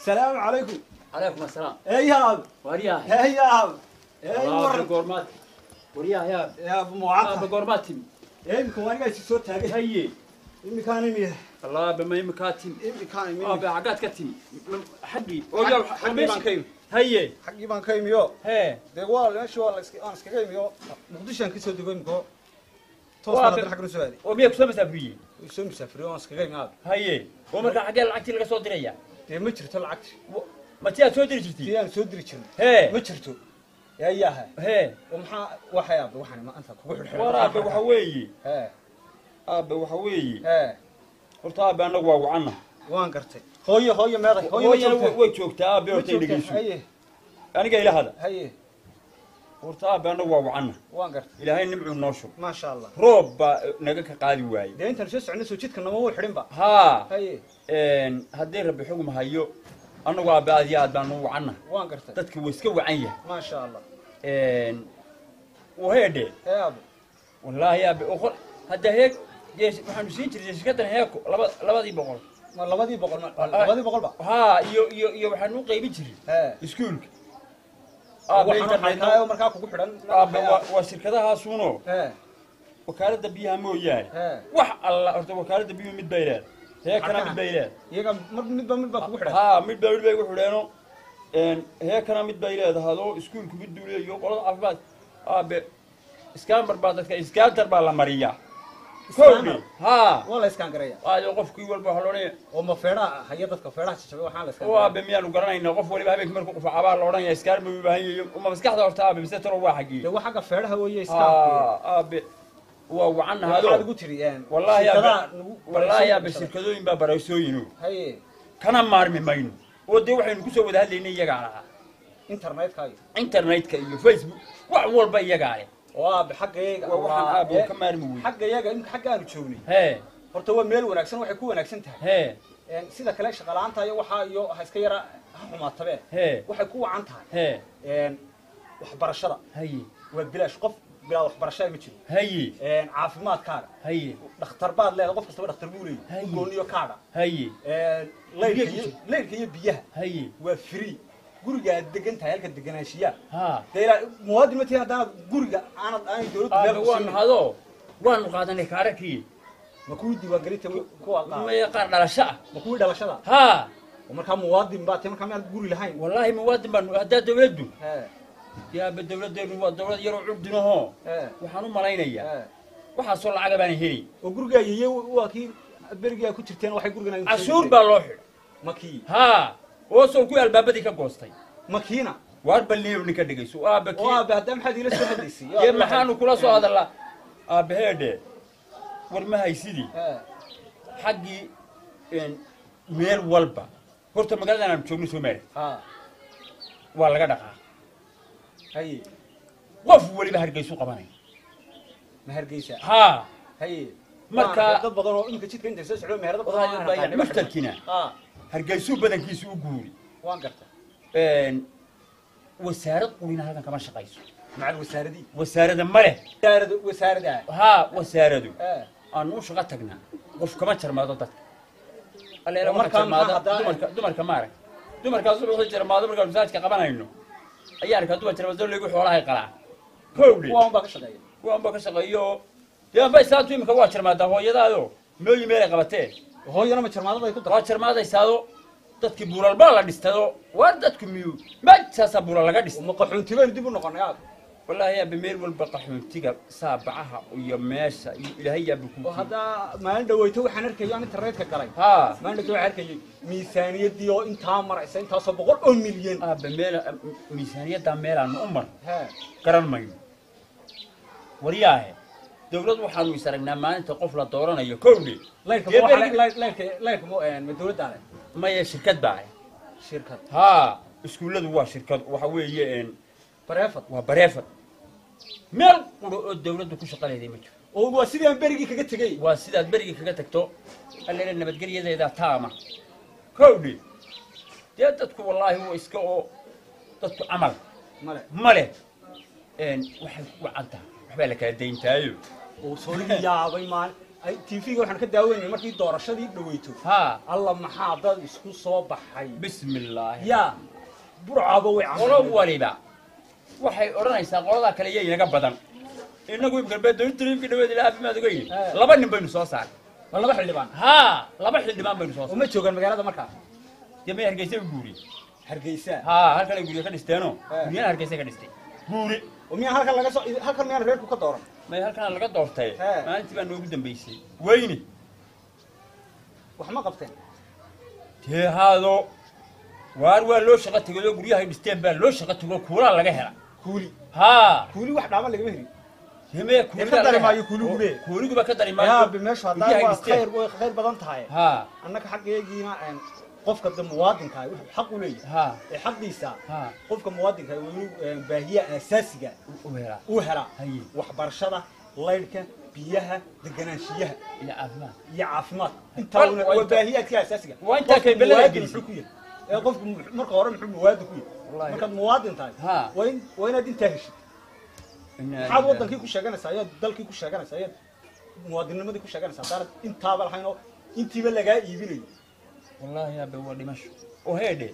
السلام عليكم عليكم السلام ايه يا اب ورياه ايه يا اب ايه الله ورن بقورمات ورياه يا يا ابو ابو معاطف بقورماتي ايه يمكن وانا قاعد صوت تاجي هي يمكن انا ميه الله بما يمكاتي يمكن اه ميه بعقات كتي حقي حقي baan ka yimi هي xaggii baan ka imiyo هي dee waa meeshii waa la iska aan iskaga imiyo muqdishoan kasoo dego imiko toos Waa baan ka- haddana xagga soo aaday وميك سو مسافريه way soo musaafiriyo waan iskaga imi aad هي ومركا حقي لعقتي لغا سو ديريا dee ma jirto lacagti ما تي سو ديري جرتي tii aan soo diri jirnay هي ma jirto yaa yaha هي oo maxaa waxay aabbe waxaan ma anta kugu xidhxidhan ورابه waxa weeye hee aabe waxa weeye hee horta aabe anagu waa wacana waan gartay hooyo hooyo meeday hooyo ma hooyana joogtaa way joogtaa aabe ma horta joogtaa dhegeyso haye aniga ila hada haye horta aabe anagu waa wacana waan gartay ilaahay nimcuu noo shub maasha allah roob baa naga ka qaadi waaye dee intaan soo soconay soo jidka nama wuu xidhinba haa haye haddii rabbi xugum hayo annagu aabe aad iyo aad baanu wacana waan gartay dadka wuu iska wacan yahay maasha allah waheedhe hee aabe wallaahi aabe oqol hadda heeg jees- waxaanu siin jirtay shirkaddan heeko laba labadii boqol ma labadii boqol ma labadii boqol ba haa iyo iyo iyo waxaanu u qaybin jiray hee iskuulka aabe waxaan internet xaytaayo markaa kugu xidhan aabe waa waa shirkadahaasuuno hee wakaaladda biyaha mooyaane hee wax alla horta wakaaladda biyuhu mid bay leedahay heekana mid bay leedahay iyaga mar midba midba kugu xidhan haa mid baa mid bay ugu xidheeno heekana mid bay leedahado iskuulku mid buu leeyaho qolada caafimaad aabe iskaambar baa dadka iskaantar baa la mariyaa koodhe haa waa la iskaan garaya waayo qofkii walba waxaa loodhanaya oo ma feedhaha haya dadka feedhaha jajabay waxaan la iskaan oo aabe miyaanu garanayna qof waliba habeenkii markuu qufacabaa la odhanaya iskaar buu u baahan yahay uma maskaxda horta aabe mise talo waa xaggii dee waa xagga feedhaha weeye iskaanku haa aabe waa wacan waxaad nahado ugu tiri wallaahi shirkadaha aabe nagu- wallaahi aabe shirkadooyin baa baraysooyino haye kana maarmi mayno oo dee waxaynu kusoo wada hadlaynay iyagaa lahaa internetka iyo internetka iyo facebook wax walba iyagaa leh oo aabe xagga iyaga waa waxaan aabe oo ka maarmi wey xagga iyaga imika xagga aanu joognay hee horta waa meel wanaagsan waxay ku wanaagsan tahay hee Een, sida kale shaqalaanta iyo waxaa iyo ha iska yara ha xumaatabe hee waxay ku wacan tahay hee Een, waxbarashada haye waa bilaash qof bilaa waxbarashada ma jiro haye Een, caafimaadkaaga haye dhakhtar baad leedahay qof kastaba dhakhtar buu Haye. leeyahay gooniyo kaaga haye Een, leyrka Biyaha iyo leyrka iyo biyaha haye waa free guriga aad degan tahay halka deganaanshiyaa haa dee ilaa muwaadin ma tihi haddaanad guriga aanad aanay dowladdu aabe meel ku waanu siinin hado waanu qaadanay kaarakii ma kuwii diiwaangelinta kuwa qaada maya qaar dhalasho ah ma kuwii dhalashada haa oo markaa muwaadin baa tahay markaa miyaad guri lahayn wallaahi muwaadin baanu haddaa dawladdu Hee, yaabe dawladdeenu waa dawlad yaroo curdinahoo hee, waxaan u malaynayaa hee. waxaasoo lacaga baana helay oo gurigaa yeye waa kii berigaa ku jirteen waxay gurigan cashuur baa loo xidhay makii haa oo soo kuwii albaabadii ka goostay makiina waar balniyow ninka dhegayso aabe oo kii aabe haddaa maxaad iila soo hadlaysay dee maxaanu kula soo hadallaa aabe heedhe war ma haysidii Hee, xaggii meel walba horta magaaladan aanu joogno soomaali haa waa laga dhaqaa haye qof weliba hargeysu qabanaya ma hargeysa haa haye Marka- Waa dad badan oo imika jidka intay soo socdo meherada badan oo aan Wadaad aqaanin. mushtarkina haa hargeysuu badankiisu u guuri waan garta wasaarad qulina halkan kama shaqayso macal wasaaradii wasaarada ma leh wasaarada wasaarada haa wasaaradu ee aanu u shaqo tagnaa qof kama jarmaado dadka aleela Oo waxa markaa jarmaada maxaa haddaa- dumarka dumarka maarag dumarkaas wuxuu jarmaado markaan masaajka qabanayno ayaa arkaa dumar jarmaado leegu xoolahay qalaa kowdhe kuwaan baa ka shaqeeya waanba ka shaqeeyo dee anba isaantu imika waa jarmaadaa hooyadaado mooyi meelay qabatee hooyana ma jarmaadada ay ku waa darto jarmaadaysaado dadkii buulal baa la dhistado waa dadku miyu majsaasaa buulal laga dhistay ma qaxoonti baynu dib u noqonay aad wallaahi yaaba meel walba qaxoontiga saabacaha iyo meesha iyo ilaahay yaaba ku oo haddaa maalin dhaweyto waxaan arkayay aan internetka galay haa maalin dhaweyto waxaan arkayay miisaaniyadii oo intaa maraysa intaasoo boqol oo milyan aaba meel miisaaniyaddaa meelaanu u mar hee garan mayno waryaahe dawlad waxaanu is aragnaa maalinta qof la dooranayo kowdhe layrka Dee ma waxa- berigi- layr- layrka layrka ma een, ma dawladdaa leh maya shirkad baa leh shirkad haa iskuulladu waa shirkad waxa weeye een, bareefad waa bareefad meel quro oo dawladdu ku shaqa leeday ma jiro oo waa sidii aan berigii kaga tegey waa sidaad berigii kaga tagto alleele nabadgelyadeeda taama kowdhe dee dadku wallaahi waa iska oo dadku camal male ma leh een, waxay ku wacan tahay waxbaa la kala dayntaayo oo sooligi yaabay maalin ay tv-ga waxaan ka daaweynay markii doorashadii dhaweyto haa alla maxaa dad isku soo baxay bismi illaahi yaa burcaba way qolo camreen waliba waxay odhanaysaa qoladaa kale iyo inaga badan inagu galbeed dowladtariifkii dhaweed ilaa caafimaad ogeyn Eh. laba nin baynu soo saaray waa laba xildhibaan haa laba xildhibaan baynu soo oo saaray ma joogaan magaalada markaa dee may hargeysa u guuri hargeysa haa halkanay guryo ka dhisteeno Eh. guryana hargeysa ka dhistay guuri oo miyaan halkan laga soo halkan miyaan reerku ka dooran may halkana laga doortay Eh. maalintii baa noogu dambeysay weyne wax ma qabteen dee haado waar waa loo shaqo tegay oo guryahay dhisteen baa loo shaqo tego kuulaa laga hela kuuli haa kuuli wax dhaama lagama helin hemee Dee ka dari maayo kuuligube. kuuliguba ka dari yaa maayo bi meeshu haddaan guryahay waa dhisteen. khayr way khayr badan tahay haa annaka xaggeegiina een, qofka de muwaadinka ah wuxuu xaq u leeyahay haa ee xaqiisa haa qofka muwaadinka ah waa inuu een, baahiyaha aasaasiga u helaa uu helaa haye waxbarashada laydhka biyaha deganaanshiyaha ila caafimaad iyo caafimaad intaa Wal- una- waa waa inta- baahiyaadka asaasiga waa intaa Qofka kaybelada muwaadin gelisay. muxuu ku yahay ee qofku mu- marka hore muxuu muwaadin ku yahay Wallahi. markaad muwaadin tahay haa waa in waa inaad intaa heshid maxaad wadankii ku sheeganaysaa ayaad dalkii ku sheeganaysaa ayaad muwaadinnimadii ku sheeganaysaa haddaanad intaaba lahayn oo intiiba lagaa iibinayo wallaahi aabe waa dhimasho oo heedhe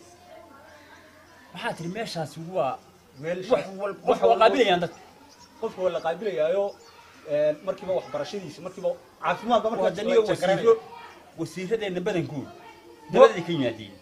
maxaa tiri meeshaasi waa meel wax wal qof waa qaabilayaan dadka qofka waa la qaabilayaayo een, markiiba waxbarashadiisa markiiba caafimaadba waa markaad daniyo wasiiro wasiiradeenna badankooda dabaday ka yimaadeen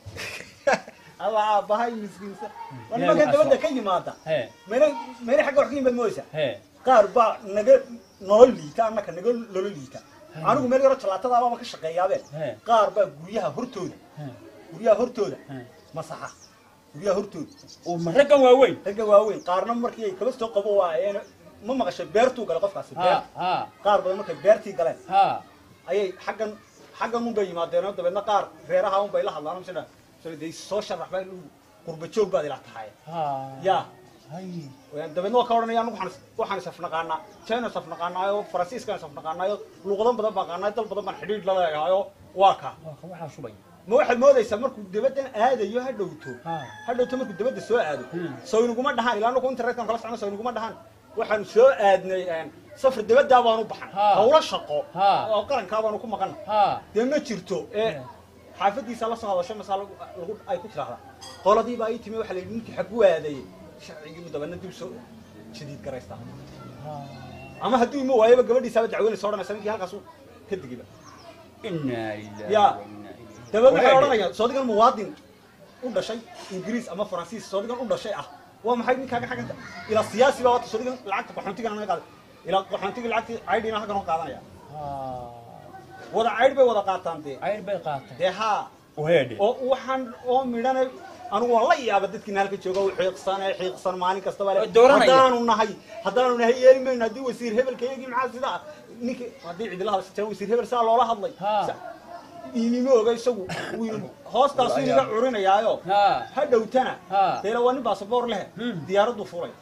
alla aabbahay miskiinsa war Ilaahay nimankan waa dabadda ka yimaada hee mayna mayna xagga wax ka yimaad mooysa hee qaar baa naga nolol liita annaka naga lolo liita anigu meel yaro talaatadaababa ka shaqeeyaabe He. qaar baa guryaha hortooda hee guryaha hortooda hee masaxa guryaha hortooda oo ma raggan waaweyn ragga waaweyn qaarna markii ay kaba soo qabo waayeen ma maqashay beertuu galay qofkaasi haa beer haa qaar badan markay beertii galeen haa ayay xaggan xaggan unbay yimaadeen oo dabeedna qaar reeraha unbay la hadlaan sida sida de soo sharax baa inuu qurba joog baad ila tahay haa yaa haye Waan dabeedna waa ka odhanaya anigu waxaan is- waxaan isafnaqaanaa china isafnaqaanaayo faransiiskan isafnaqaanaayo luuqadan badan baan qaanaayo dal badan baan xidhiidh la leeyahayo waa ka waa ka waxaa shubay ma waxaad moodaysaa markuu dabaddan aadayo ha dhowto haa ha dhowto markuu dabadda soo aado Hmm. soo inaguma dhahaan ilaa anagu internetkan kala socno soo inaguma dhahaan waxaanu soo aadnay een, safar dabaddaa baanu baxan Ha. hawlo shaqo Ha. oo qarankaa baanu ku maqan haa dee ma jirto ee Yeah. xaafadiisa la soo hadasho masaa lagu lagu- ay ku tiraahdaa qoladiibaa ii timi waxaa la yidhi ninkii xagu aadayey sharcigii dabeedna dib soo jadiid garaystaa haa ama hadduu ima waayaba gabadhiisaaba dacweynaysa odhanaysa ninkii halkaas uu ka degiba inaa lillahi Yaa. wa innaa ilayhi dabeedna waxay Wareede. odhanayaan soodigan muwaadin u dhashay ingiriis ama faransiis soodigan u dhashay ah waa maxay ninkaaga xagganka ilaa siyaasi baa wata soodigan lacagta qaxoontigan naga qaaday ilaa qaxoontiga lacagtii caydhiina halkan oo qaadanaya haa wada caydh bay wada qaataan dee cayr bay qaatay dee haa oo heedhe oo waxaan oo midhana anigu waan la yaaba dadkiina halka jooga u xiiqsan ee xiiqsan maalin kastaba le Oo dooranaya. haddaanu nahay haddaanu nahay yeeli mayno haddii wasiir hebelka iyagii maxaa sidaa ninki haddii cidila hadlasitaan wasiir hebel saa loola hadlay Ha. Sa- inima oga isagu wiil hoostaasu inaga curinayaayo haa ha dhowtana Ha. deela waa nin baasaboor leh Hmm. diyaaraddu fuulay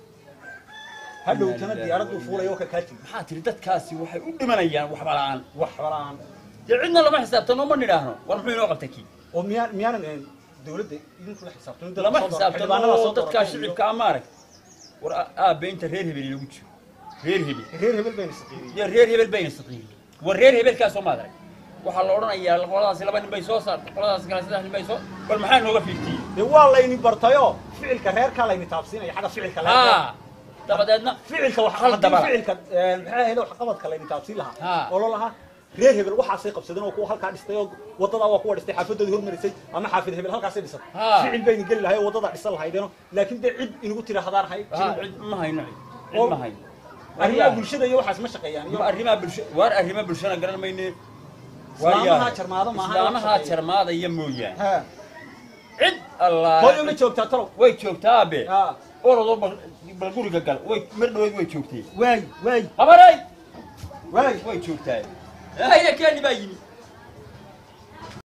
ha dhowtana diyaaraddu fuulay oo ka kaa tigi maxaa tiri dadkaasi waxay u dhimanayaan waxba la'aan wax balaan dee cidna lama xisaabtano ma nidhaahno war muxuu inoo qabtay kii oo miyaan miyaanan eh, dawladda idinku la xisaabtano dad lama soo dooran- xisaabtano xildhibaanada soo oo dadkaa dooratay iyo- shicibka ama arag war a- aabe inta reer hebel lagu jiro reer hebel reer hebel bayna saqiiriyey iyo reer hebel bayna saqiiriyey war reer hebelkaasoo ma adarag waxaa la odhanayaa qoladaasi laba nin bay soo saartay qoladaasi kale saddex nin bay soo bal maxaa nooga fiirtiyey dee waa layni bartayo ficilka reerkaa layni taabsiinaya xagga ficilka reerka haa dabadeedna ficilka wax Hal haddii dabala. ficilka eh, maxay ahayd waxqabadka layni taabsiin Ha. lahaa oo lo lahaa reer hebel waxaasay qabsadeen oo kuwa halkaa dhistay oo wadadaa waa kuwa dhistay xaafadoodii hormarisay ama xaafid hebel halkaasay dhisatay Ha. ficil bayni geli lahay oo wadada dhisan lahaydeeno laakiin dee cid inagu tiri hadaan hay haa cid ma hayno cid cid Oo- ma hayno arrimaha bulshada iyo waxaas ma shaqeeyaan iyo ma arrimaha bulsho waar arrimaha bulshana garan mayne islaamaha jarmaado maaha islaamaha jarmaadaya mooyaane ha cid allah hooyo ma joogtaa talow way joogtaa abe ha orodoo bal bal guriga gal way mar dhaweyd way joogtay waay waay habaray waay way joogtaa haya keeni baa yimi